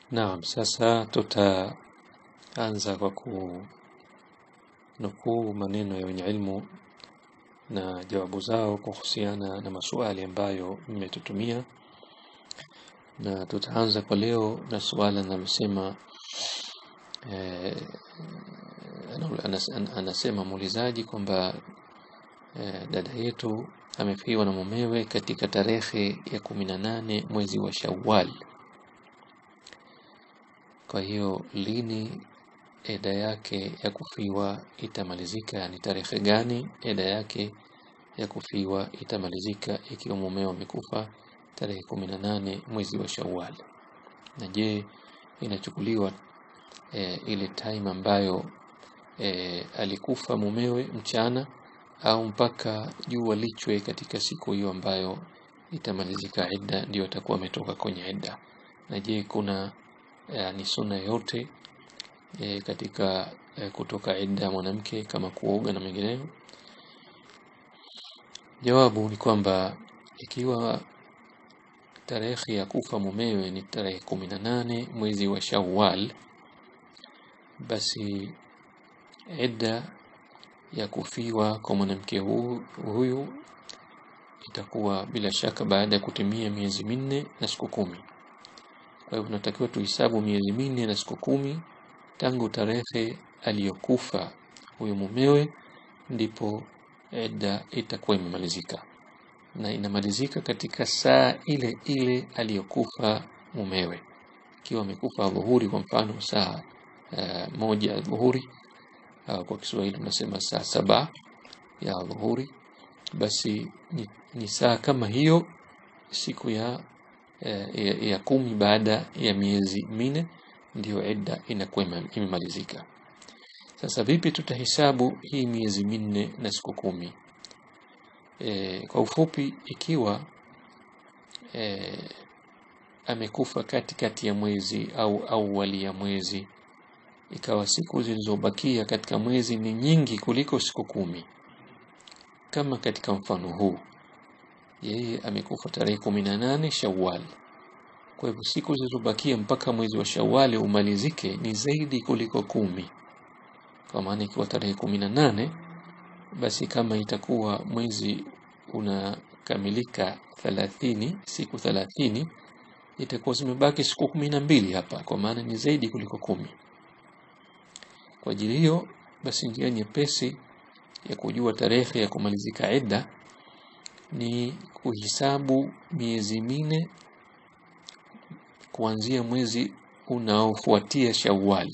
Naam, sasa tutaanza kwa kunukuu maneno ya wenye ilmu na jawabu zao kuhusiana na maswali ambayo mmetutumia, na tutaanza kwa leo na suala linalosema eh, anas- anasema muulizaji kwamba eh, dada yetu amefiwa na mumewe katika tarehe ya kumi na nane mwezi wa Shawwal. Kwa hiyo lini eda yake ya kufiwa itamalizika? Ni tarehe gani eda yake ya kufiwa itamalizika ikiwa mumeo amekufa tarehe kumi na nane mwezi wa Shawwal? Na je, inachukuliwa e, ile time ambayo e, alikufa mumewe mchana au mpaka jua lichwe katika siku hiyo ambayo itamalizika idda, ndio atakuwa ametoka kwenye idda? Na je, kuna e, ni sunna yote e, katika e, kutoka idda ya mwanamke kama kuoga na mengineyo? Jawabu ni kwamba ikiwa tarehe ya kufa mumewe ni tarehe kumi na nane mwezi wa Shawwal, basi idda ya kufiwa kwa mwanamke hu- huyu itakuwa bila shaka baada ya kutimia miezi minne na siku kumi. Kwa hivyo tunatakiwa tuhesabu miezi minne na siku kumi tangu tarehe aliyokufa huyu mumewe, ndipo idda itakuwa imemalizika, na inamalizika katika saa ile ile aliyokufa mumewe. Ikiwa amekufa dhuhuri, kwa mfano saa uh, moja ya dhuhuri, uh, kwa Kiswahili tunasema saa saba ya dhuhuri, basi ni, ni saa kama hiyo siku ya, eh, ya, ya kumi baada ya miezi minne ndiyo idda inakuwa ime- imemalizika. Sasa vipi tutahesabu hii miezi minne na siku kumi? E, kwa ufupi, ikiwa e, amekufa katikati ya mwezi au awali ya mwezi, ikawa siku zilizobakia katika mwezi ni nyingi kuliko siku kumi, kama katika mfano huu, yeye amekufa tarehe kumi na nane Shawwal. Kwa hivyo siku zilizobakia mpaka mwezi wa Shawwali umalizike ni zaidi kuliko kumi. Kwa maana ikiwa tarehe kumi na nane basi kama itakuwa mwezi unakamilika thelathini, siku thelathini, itakuwa zimebaki siku kumi na mbili hapa, kwa maana ni zaidi kuliko kumi. Kwa ajili hiyo basi, njia nyepesi ya kujua tarehe ya kumalizika idda ni kuhisabu miezi minne kuanzia mwezi unaofuatia Shawwal.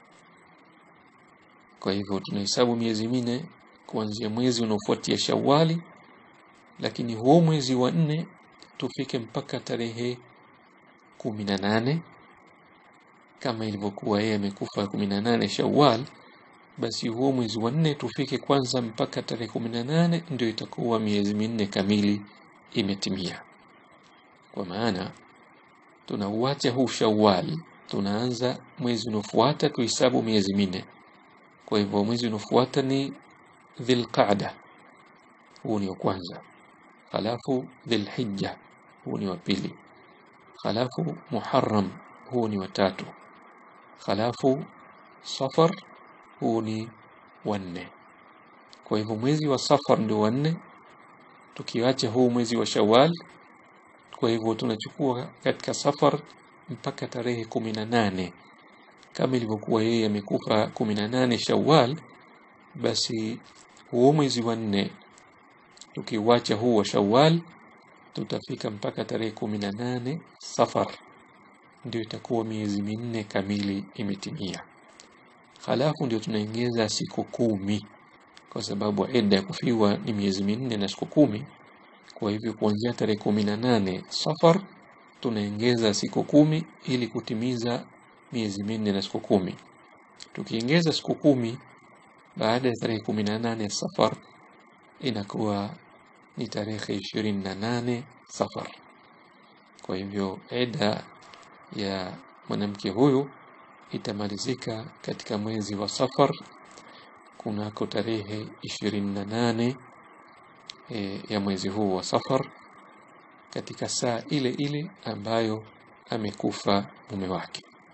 Kwa hivyo tunahesabu miezi minne kuanzia mwezi unaofuatia Shawwali, lakini huo mwezi wa nne tufike mpaka tarehe kumi na nane kama ilivyokuwa yeye amekufa kumi na nane Shawwal, basi huo mwezi wa nne tufike kwanza mpaka tarehe kumi na nane ndio itakuwa miezi minne kamili imetimia. Kwa maana tunauacha huu Shawwal, tunaanza mwezi unaofuata tuhesabu miezi minne. Kwa hivyo mwezi unaofuata ni Dhilqaada, huu ni wa kwanza, halafu Dhilhijja, huu ni wa pili, halafu Muharram, huu ni wa tatu, halafu Safar, huu ni wa nne. Kwa hivyo mwezi wa Safar ndio wa nne, tukiacha huu mwezi wa Shawwal. Kwa hivyo tunachukua katika Safar mpaka tarehe kumi na nane kama ilivyokuwa yeye amekufa kumi na nane Shawwal, basi huo mwezi wa nne tukiuacha huu wa Shawwal tutafika mpaka tarehe kumi na nane Safar, ndio itakuwa miezi minne kamili imetimia. Halafu ndio tunaongeza siku kumi, kwa sababu idda ya kufiwa ni miezi minne na siku kumi. Kwa hivyo kuanzia tarehe kumi na nane Safar tunaongeza siku kumi ili kutimiza miezi minne na siku kumi. Tukiongeza siku kumi baada ya tarehe kumi na nane Safar inakuwa ni tarehe ishirini na nane Safar. Kwa hivyo eda ya mwanamke huyu itamalizika katika mwezi wa Safar kunako tarehe ishirini na nane e, ya mwezi huu wa Safar katika saa ile ile ambayo amekufa mume wake.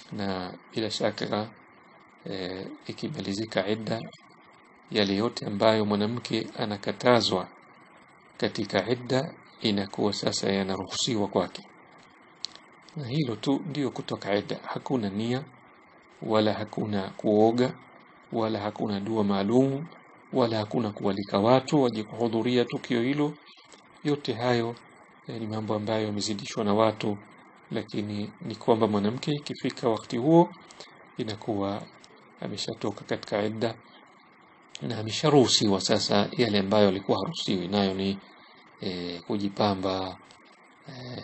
na bila shaka e, ikimalizika idda yale yote ambayo mwanamke anakatazwa katika idda inakuwa sasa yanaruhusiwa kwake na hilo tu ndio kutoka idda hakuna nia wala hakuna kuoga wala hakuna dua maalumu wala hakuna kualika watu waje kuhudhuria tukio hilo yote hayo eh, ni mambo ambayo yamezidishwa na watu lakini ni kwamba mwanamke ikifika wakati huo inakuwa ameshatoka katika idda na amesharuhusiwa sasa yale ambayo alikuwa haruhusiwi nayo ni e, kujipamba e,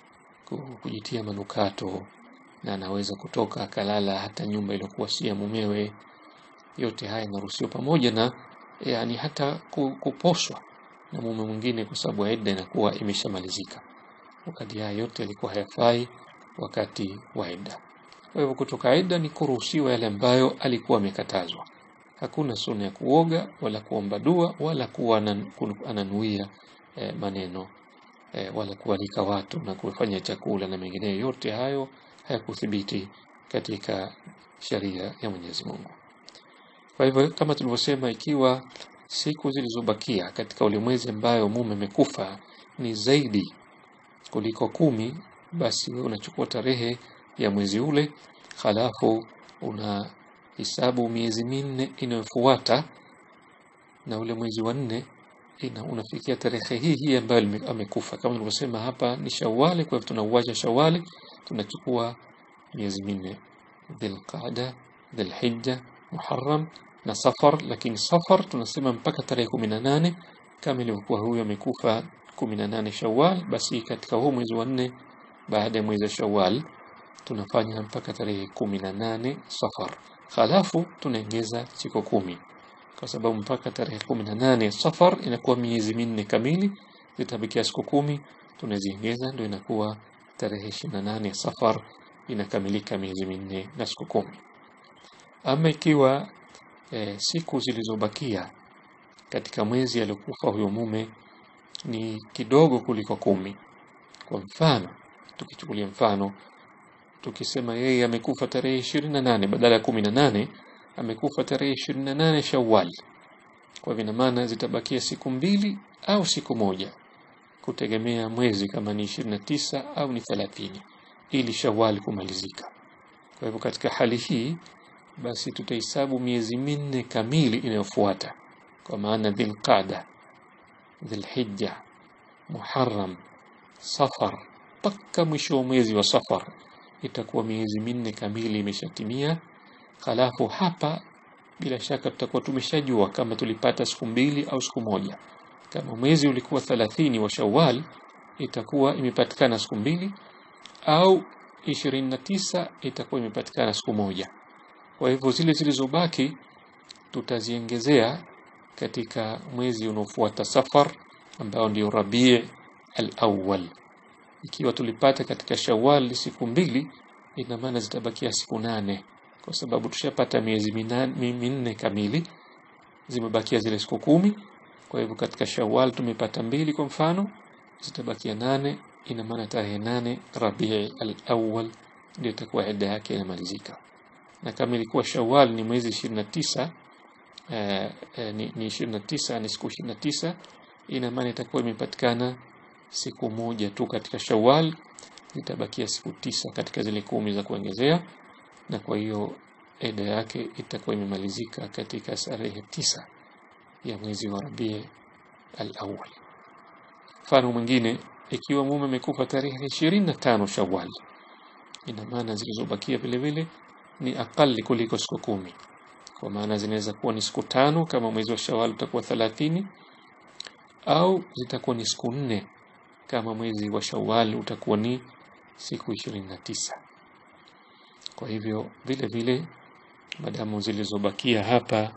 kujitia manukato na anaweza kutoka akalala hata nyumba iliyokuwa si ya mumewe yote haya yanaruhusiwa pamoja na yani hata kuposwa na mume mwingine kwa sababu idda inakuwa imeshamalizika wakati haya yote yalikuwa hayafai wakati wa idda kwa hivyo kutoka idda ni kuruhusiwa yale ambayo alikuwa amekatazwa hakuna sunna ya kuoga wala kuomba dua wala kuwa ananuia eh, maneno eh, wala kualika watu na kufanya chakula na mengineyo yote hayo hayakuthibiti katika sharia ya Mwenyezi Mungu kwa hivyo kama tulivyosema ikiwa siku zilizobakia katika ule mwezi ambayo mume amekufa ni zaidi kuliko kumi basi wewe unachukua tarehe ya mwezi ule halafu una hisabu miezi minne inayofuata na ule mwezi wa nne ina unafikia tarehe hii hii ambayo amekufa kama nilivyosema hapa ni Shawali kwa hivyo tunauacha Shawali tunachukua miezi minne Dhulqaada Dhulhijja Muharram na Safar lakini Safar tunasema mpaka tarehe kumi na nane kama ilivyokuwa huyo amekufa kumi na nane Shawwal basi katika huu mwezi wa nne baada ya mwezi wa Shawwal tunafanya mpaka tarehe kumi na nane Safar halafu tunaongeza siku kumi kwa sababu mpaka tarehe kumi na nane Safar inakuwa miezi minne kamili zitabakia siku kumi tunaziongeza ndio inakuwa tarehe ishirini na nane Safar inakamilika miezi minne na siku kumi ama ikiwa e, siku zilizobakia katika mwezi aliokufa huyo mume ni kidogo kuliko kumi kwa mfano tukichukulia mfano tukisema yeye amekufa tarehe ishirini na nane badala ya kumi na nane amekufa tarehe ishirini na nane Shawwal kwa hivyo maana zitabakia siku mbili au siku moja kutegemea mwezi kama ni ishirini na tisa au ni thelathini ili Shawwal kumalizika kwa hivyo katika hali hii basi tutahesabu miezi minne kamili inayofuata kwa maana Dhulqaada Dhulhijja Muharram Safar mpaka mwisho wa mwezi wa Safar itakuwa miezi minne kamili imeshatimia halafu hapa bila shaka tutakuwa tumeshajua kama tulipata siku mbili au siku moja kama mwezi ulikuwa thalathini wa Shawwal itakuwa imepatikana siku mbili au ishirini na tisa itakuwa imepatikana siku moja kwa hivyo zile zilizobaki tutaziongezea katika mwezi unaofuata Safar ambao ndio Rabi' al-awwal. Ikiwa tulipata katika Shawwal siku mbili, ina maana zitabakia siku nane kwa sababu tushapata miezi minne kamili, zimebakia zile siku kumi. Kwa hivyo katika Shawwal tumepata mbili kwa mfano, zitabakia nane. Ina maana tarehe nane Rabi' al-awwal ndio itakuwa idda yake inamalizika na kama ilikuwa Shawwal ni mwezi 29 eh, eh, ni, ni 29 ni siku 29 ina maana itakuwa imepatikana siku moja tu katika Shawwal itabakia siku tisa katika zile kumi za kuongezea na kwa hiyo eda yake itakuwa imemalizika katika tarehe tisa ya mwezi wa Rabi al-awwal mfano mwingine ikiwa mume amekufa tarehe 25 Shawwal ina maana zilizobakia vile vile ni akali kuliko siku kumi kwa maana zinaweza kuwa ni siku tano kama mwezi wa Shawwal utakuwa thalathini au zitakuwa ni siku nne kama mwezi wa Shawwal utakuwa ni siku ishirini na tisa kwa hivyo vile vile madamu zilizobakia hapa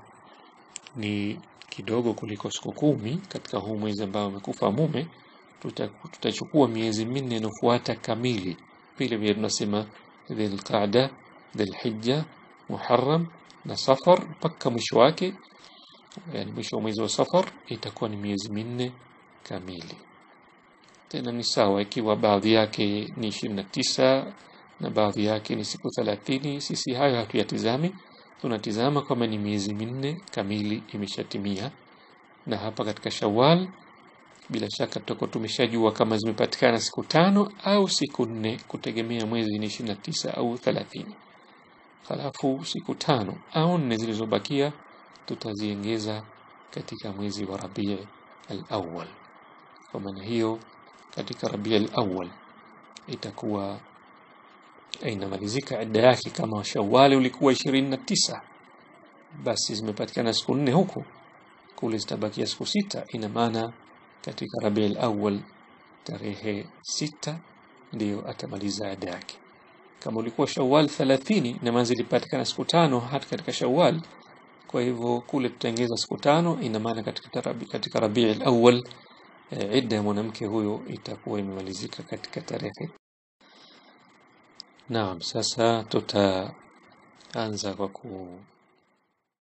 ni kidogo kuliko siku kumi katika huu mwezi ambao amekufa mume tutachukua miezi minne inayofuata kamili vile vile tunasema Dhulqaada Dhulhijja, Muharram na Safar mpaka mwisho wake, yani mwisho wa mwezi wa Safar itakuwa ni miezi minne kamili. Tena ni sawa ikiwa baadhi yake ni ishirini na tisa na baadhi yake ni siku thelathini. Sisi hayo hatuyatizami, tunatizama kwamba ni miezi minne kamili imeshatimia, na hapa katika Shawwal bila shaka tutakuwa tumeshajua kama zimepatikana siku tano au siku nne, kutegemea mwezi ni ishirini na tisa au thelathini. Halafu siku tano au nne zilizobakia tutaziengeza katika mwezi wa Rabii al-Awwal. Kwa maana hiyo, katika Rabii al-Awwal itakuwa inamalizika idda yake. Kama Shawwali ulikuwa ishirini na tisa, basi zimepatikana siku nne huku, kule zitabakia siku sita. Ina maana katika Rabii al-Awwal tarehe sita ndiyo atamaliza idda yake. Kama ulikuwa Shawwal 30 na maana zilipatikana siku tano hata katika Shawwal, kwa hivyo kule tutaongeza siku tano. Ina maana katika rabi, katika Rabii al-Awwal e, idda ya mwanamke huyo itakuwa imemalizika katika tarehe. Naam, sasa tutaanza kwa ku